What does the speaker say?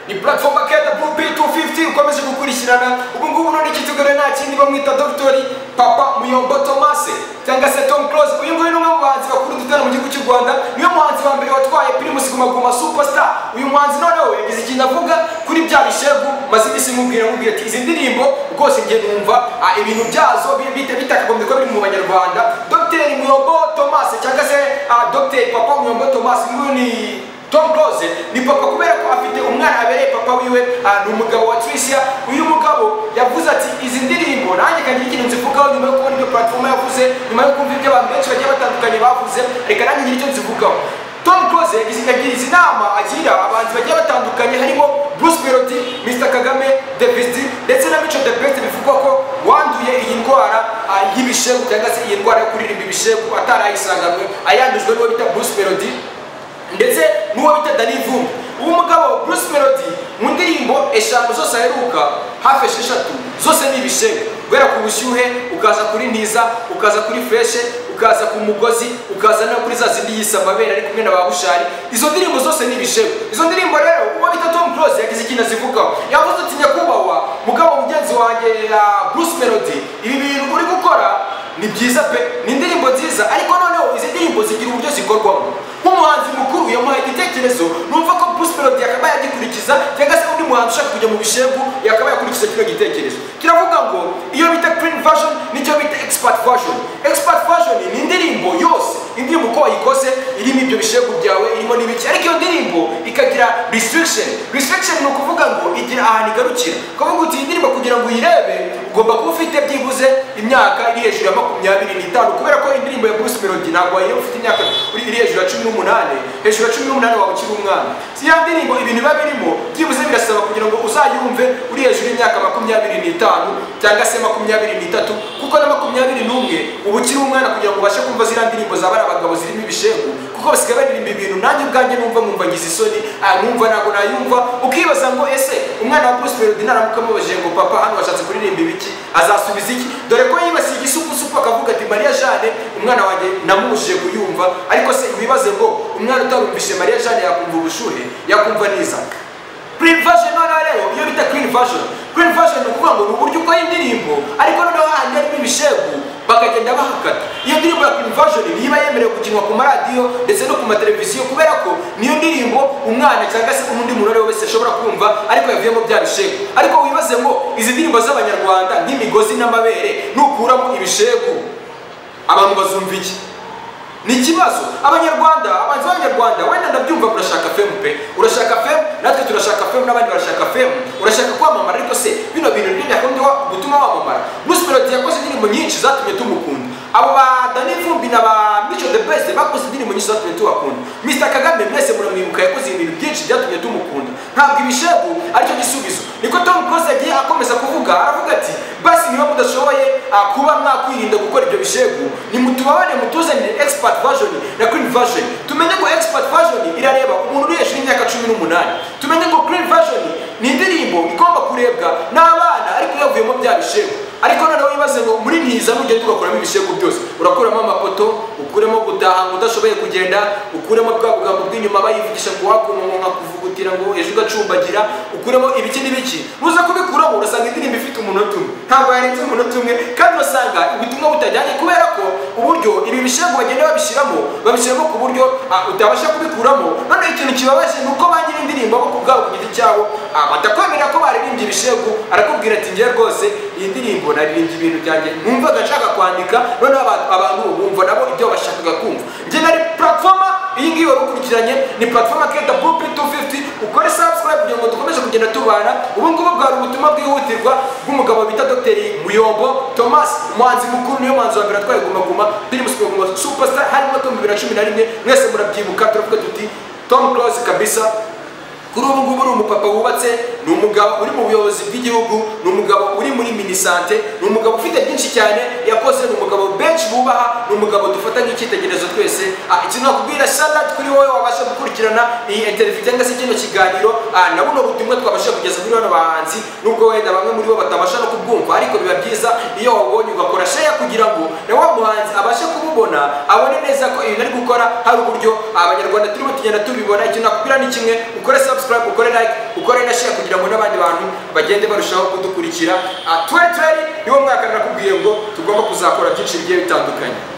ni platform akeda pro p250 ukomeje gukurikirana ubu ngubu none kitugore nta kindi bamwita dogiteri papa muyombo tomase cyangwa se tom close uyu nguyu ni umwe mu bahanzi bakuru dutera mu gihugu cy'u rwanda niwe muhanzi wa mbere watwaye primus guma guma superstar uyu muhanzi noneho yagize ikintu avuga kuri bya bishegu maze iminsi nkubwira nkubwira ati izi ndirimbo rwose njye numva ah, ibintu byazo bi- bite- bitakagombye kuba biri mu banyarwanda dogiteri muyombo tomase cyangwa se ah, dogiteri papa muyombo tomase nguyu ni Tom Close ni papa kubera ko afite umwana abereye papa wiwe ah, ni umugabo wa Tricia uyu mugabo yavuze ati izi ndirimbo nanjye kagira ikintu nzivugaho nyuma yo kubona ibyo platform yavuze nyuma yo kumva ibyo abantu benshi bagiye batandukanye bavuze reka nanjye ngire icyo nzivugaho Tom Close yagize yagize inama agira abahanzi bagiye batandukanye harimo Bruce Melody, Mr Kagame, Davis D ndetse na Mico the Best bivugwa ko wanduye iyi ndwara ah, y'ibishebu cyangwa se iyi ndwara yo kuririmba ibishebu atarayisanganwe ayandujwe n'uwo bita Bruce Melody ndetse n'uwo bita dani vumbi uwo mugabo bruce melody mu ndirimbo eshanu zose aheruka hafi esheshatu zose ni ibishego guhera ku bushyuhe ukaza kuri ntiza ukaza kuri fureshe ukaza ku mugozi ukaza no kuri za zindi yise amabere ari kumwe na ba bushari izo ndirimbo zose ni ibishego izo ndirimbo rero uwo bita tom close yagize ikintu azivugaho yavuze ati nyakubahwa mugabo mugenzi wanjye ah, bruce melody ibi bintu uri gukora ni byiza pe ni indirimbo nziza ariko noneho izi ndirimbo zigira uburyo zikorwamo nk'umuhanzi mukuru yamuhaye igitekerezo numva ko Bruce Melody yakaba yagikurikiza cyangwa se undi muhanzi ushaka kujya mu bishegu yakaba yakurikiza kino gitekerezo kiravuga ngo iyo bita clean version nicyo bita expert version expert version ni indirimbo yose indirimbo uko wayikoze irimo ibyo bishegu byawe irimo n'ibiki ariko iyo ndirimbo ikagira restriction restriction ni ukuvuga ngo igira ahantu igarukira kuvuga uti iyi ndirimbo kugira ngo uyirebe ugomba kuba ufite byibuze imyaka iri hejuru ya makumyabiri n'itanu kubera ko indirimbo ya Bruce Melody ntabwo wayireba ufite imyaka uri iri hejuru ya cumi n'umunani hejuru ya cumi n'umunani waba ukiri umwana si ya ndirimbo ibintu biba birimo byibuze birasaba kugira ngo uzayumve uri hejuru y'imyaka makumyabiri n'itanu cyangwa se makumyabiri n'itatu kuko na makumyabiri n'umwe uba ukiri umwana kugira ngo ubashe kumva ziriya ndirimbo za bariya bagabo zirimo ibishegu kuko basigaye baririmba ibintu nanjye ubwanjye numva numva ngize isoni aya numva ntabwo nayumva ukibaza ngo ese umwana wa Bruce Melody naramuka amubajije ngo papa hano washatse kuririmba ibiki azasubiza iki dore ko yibasiye igisupusupu akavuga ati mariya jane umwana wanjye namubujije kuyumva ariko se wibaze ngo umwana utarumvishe mariya jane yakumva ubushuhe yakumva neza Clean version noneho rero iyo bita clean version clean version ni ukuvuga ngo ni uburyo ukora indirimbo ariko noneho hahandi harimo ibishegu bakagenda bahakata iyo ndirimbo ya clean version ntiba yemerewe gukinwa ku maradiyo ndetse no ku mateleviziyo kubera ko niyo ndirimbo umwana cyangwa se undi muntu uwo ari we wese ashobora kumva ariko yavuyemo bya bishegu ariko wibaze ngo izi ndirimbo z'abanyarwanda nk'imigozi n'amabere nukuramo ibishegu abantu bazumva iki ni ikibazo abanyarwanda abanzi b'abanyarwanda wenda ndabyumva urashaka femu pe urashaka femu natwe turashaka femu n'abandi barashaka femu urashaka kwamamara ariko se bino bintu ni gahunda yo gutuma wamamara bruce melody yakoze indirimbo nyinshi zatumye tumukunda abo ba dani vumbi na ba mico the best bakoze indirimbo nyinshi zatumye tubakunda mr kagame mwese muramwibuka yakoze ibintu byinshi byatumye tumukunda ntabwo ibishegu aricyo gisubizo niko tom close yagiye akomeza kuvuga aravuga ati basi niba mudashoboye ah, kuba mwakwirinda gukora ibyo bishegu nimutubabane mutuzanire expert version na clean version tumenye ngo expert version irareba umuntu uri hejuru y'imyaka cumi n'umunani tumenye ngo clean version ni indirimbo igomba kurebwa n'abana ariko yavuyemo bya bishegu ariko noneho wibaze ngo muri ntiza nugenda ugakuramo ibishegu byose urakuramo amapoto ukuremo gutaha ngo udashoboye kugenda ukuremo bwa bugambo bw'inyuma bayivugisha ngo wakunumu nkakuvugutira ngo ejo ugacumbagira ukuremo ibiki n'ibiki nuza kubikuramo urasanga indirimbo ifite umunota umwe ntabwo yarenze umunota umwe kandi urasanga ubutumwa butajyanye kubera ko uburyo ibi bishego bagenda babishyiramo babishyiramo ku buryo ah, utabasha kubikuramo noneho ikintu kibabaje ni uko ba nyiri indirimbo bo ku bwabo ku giti cyabo ah, batakwemerera ko baririmbye ibishego arakubwira ati njye rwose iyi ndirimbo naririmbye ibintu byanjye numvaga nshaka kwandika noneho aba- abantu bumva nabo ibyo bashakaga kumva njye nari platforma iyi ngiyi wari ukurikiranye ni platforma keda bupi 250 ukore subscribe kugira ngo dukomeze kugenda tubana ubu ngubu bwari ubutumwa bwihutirwa bw'umugabo bita dr muyombo thomas umuhanzi mukuru niyo muhanzi wa mbere atwaye guma guma ndirimbo Super Guma Guma superstar harimo tom bibiri na cumi na rimwe mwese murabyibuka turavuga tuti tom close kabisa kuri ubu ngubu ni umupapa wubatse ni umugabo uri mu buyobozi bw'igihugu ni umugabo uri muri minisante ni umugabo ufite byinshi cyane yakoze ni umugabo benshi bubaha ni umugabo dufata nk'icyitegererezo twese Ah, ikintu nakubwira sharade kuri wowe wabasha gukurikirana iyi interview cyangwa se kino kiganiro ah, na buno butumwa twabasha kugeza kuri bano bahanzi nubwo wenda bamwe muri bo batabasha no kubwumva ariko biba byiza iyo wabonye ugakora share kugira ngo na wa muhanzi abashe kumubona abone neza ko ibintu ari gukora hari uburyo abanyarwanda turimo tugenda tubibona ikintu nakubwira ni kimwe ukore subscribe subscribe ukore like ukore na share kugira ngo n'abandi bantu bagende barushaho kudukurikira Ah, 2020 niwo mwaka nakubwiye ngo tugomba kuzakora byinshi bigiye bitandukanye